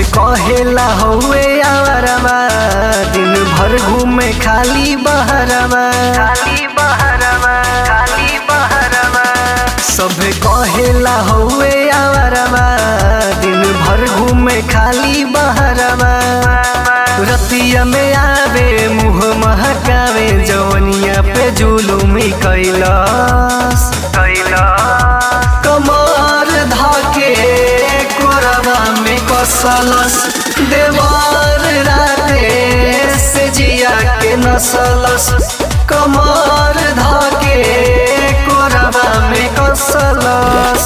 कहेला हौवे आवारमा दिन भर घूमे खाली बहरमा खाली बहरमा खाली बहरमा सभे कहेला हौवे आवारमा दिन भर घूमे खाली बहरमा रतिया में आवे मुँह महकावे जवनिया पे जुलुमी कैलास कैलास कमर धाके कोरबा में कसलस देवार राते से जिया के नसलस कमर धाके कोरबा में कसलस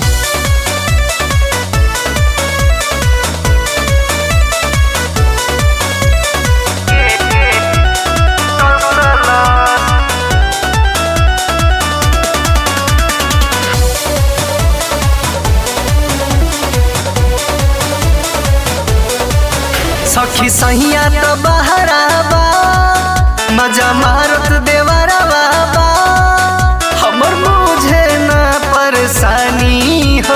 सखी सहिया त बहराबा मजा मारत देवरवा बा हमर मुझे न परेशानी हो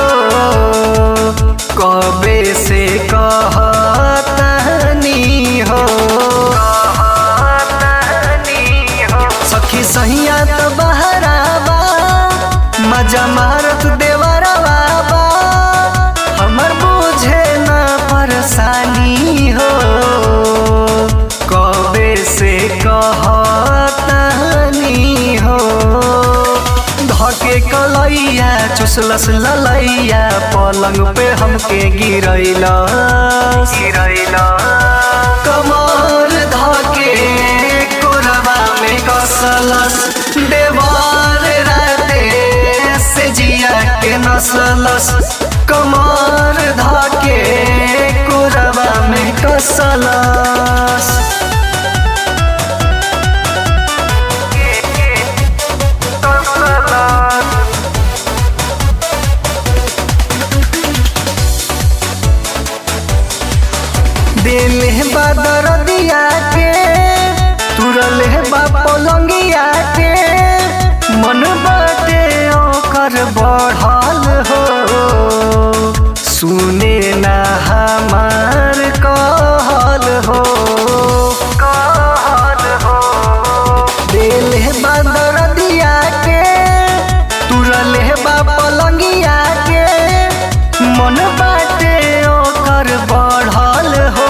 कबे से कहतनी हो सखी सहिया त बहराबा मजा मारत देवरवा बा हमर बुझे न परेशानी हो कबे से कहतनी हो धके कलैया चुसलस ललैया पलंग पे हमके गिरैला गिरैला कमर धके कोरबा में कसलस देवार राते से जिया के नसलस कमर धके कोरबा में कसलस दिल बादर दिया के तुरल बा पलंगिया के मन बाटे ओकर बढ़ल हो सुने ना हमार कहल हो कहल हो दिल बादर दिया के तुरल बा पलंगिया के मन बाटे ओकर बढ़ल हो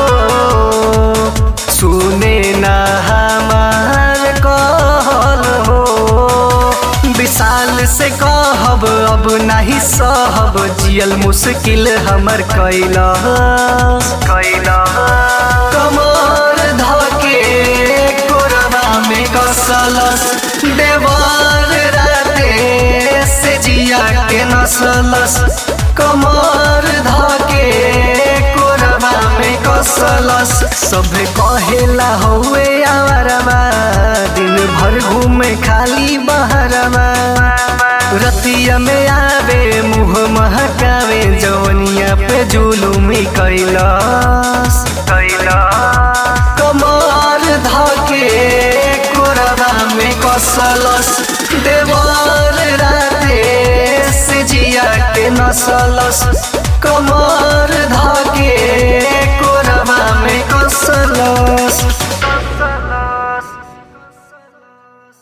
सुने ना हमार कहल हो विशाल से कहब अब नहीं सहब जियल मुश्किल हमर कैला कैला कमर धके कोरबा में कसलस देवार राते से जिया के नसलस कमर धके कोरबा में कसलस सभे कहेला हौवे आवारमा दिन भर घूमे खाली बहरमा रतिया में आवे मुँह महकावे जवनिया पे जुलुमी कैलास कैलास कमर धके कोरबा में कसलस देवार राते से जिया के नसलस कमर धके